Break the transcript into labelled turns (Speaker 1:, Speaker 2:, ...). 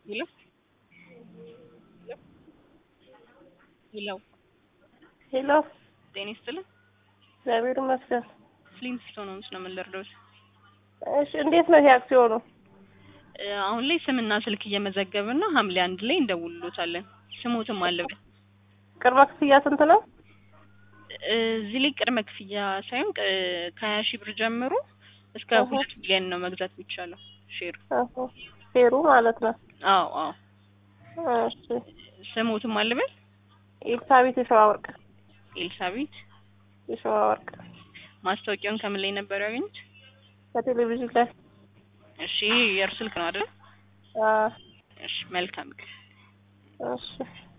Speaker 1: ሄሎ ሄሎ
Speaker 2: ሄሎ
Speaker 1: ጤና ይስጥልን።
Speaker 2: እግዚአብሔር ይመስገን።
Speaker 1: ፍሊንትስቶን ሆምስ ነው የምንለርደው።
Speaker 2: እሺ እንዴት ነው ይሄ አክሲዮኑ?
Speaker 1: እ አሁን ላይ ስምና ስልክ እየመዘገብን ነው። ሐምሌ አንድ ላይ እንደውልሎታለን። ስሞትም አለብን።
Speaker 2: ቅድመ ክፍያ ስንት ነው?
Speaker 1: እዚህ ላይ ቅድመ ክፍያ ሳይሆን ቅ- ከሀያ ሺህ ብር ጀምሮ እስከ
Speaker 2: አሃ።
Speaker 1: ሁለት ሚሊዮን ነው መግዛት የሚቻለው ሼር።
Speaker 2: አዎ፣ ፌሩ ማለት ነው።
Speaker 1: አዎ አዎ።
Speaker 2: እሺ
Speaker 1: ስሞትም አለብን።
Speaker 2: ኤልሳቤት የሸዋ ወርቅ
Speaker 1: ኤልሳቤት።
Speaker 2: የሸዋ ወርቅ
Speaker 1: ማስታወቂያውን ከምን ላይ ነበር ያገኙት?
Speaker 2: በቴሌቪዥን ላይ
Speaker 1: እሺ የእርሱ ስልክ ነው አይደል?
Speaker 2: አ
Speaker 1: እሺ መልካም
Speaker 2: እሺ